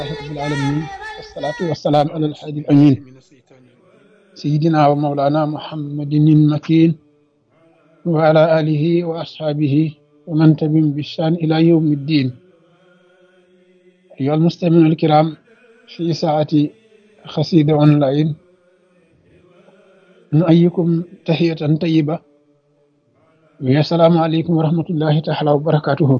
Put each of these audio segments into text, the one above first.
رب العالمين والصلاة والسلام على الحادي الأمين سيدنا ومولانا محمد المكين وعلى آله وأصحابه ومن تبعهم بإحسان إلى يوم الدين أيها المستمعون الكرام في ساعة خسيدة أونلاين نؤيكم تحية طيبة والسلام عليكم ورحمة الله تعالى وبركاته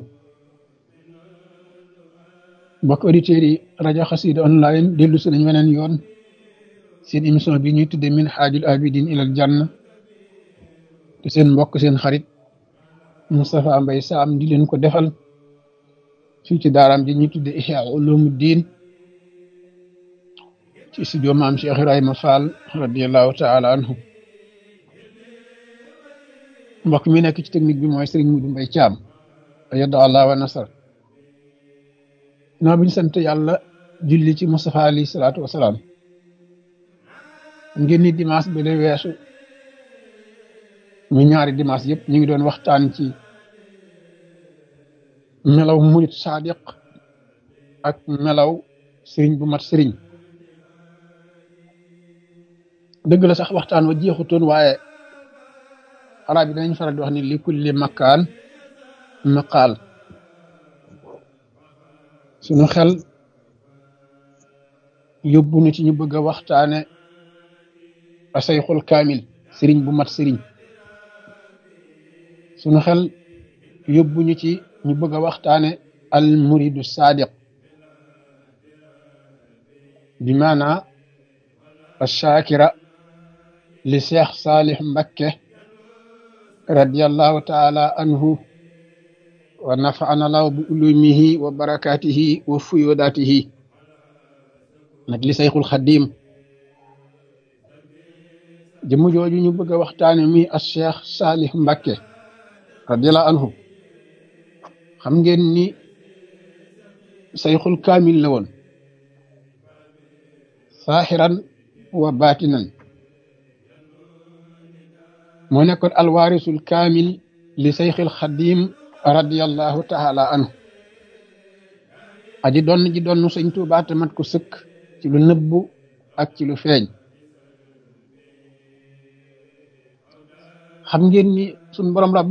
mbokk auditeurs yi rajo xasida online dellu si nañ weneen yoon seen émission bi ñuy tudde min xaajul abidin ilal janna te seen mbokk seen xarit Moustapha Mbaye Sam di leen ko defal fii ci daaraam ji ñuy tudde Ihya Ulumuddin ci studio maam Cheikh Ibrahima Fall radiallahu taala anhu mbokk mi nekk ci technique bi mooy Serigne Modou Mbaye Thiam yadda allah wa nasar noo bi ñu sant yàlla julli ci Moustapha alayhi salaatu wasalaam ngeen ni dimanche ba de weesu mu ñaari dimanche yëpp ñu ngi doon waxtaan ci melaw murit sadiq ak melaw sëriñ bu mat sëriñ dëgg la sax waxtaan wa jeexutoon waaye arab yi danañ faral di wax ni li kulli makkaan maqaal suñu xel yóbbu na ci ñu bëgg a waxtaane asayxul kaamil sëriñ bu mat sëriñ suñu xel yóbbu ñu ci ñu bëgg a waxtaane al muridu sadiq bi maana ashakira li cheikh salih mbakke radiallahu taala anhu wa nafaana law bi ulumihi wa barakatihi wa fuyodatihi nag li sayxul xadim jëmm jooju ñu bëgg a waxtaane mi as cheikh salih mbakke radiallahu anhu xam ngeen ni sayxul kaamil la woon saaxiran wa baatinan moo nekkoon alwaarisul kaamil li sayxil xadim radiyallahu taala anhu aji doon ji doon sëñ Tuubaa te mat ko sëkk ci lu nëbbu ak ci lu feeñ xam ngeen ni suñ borom rab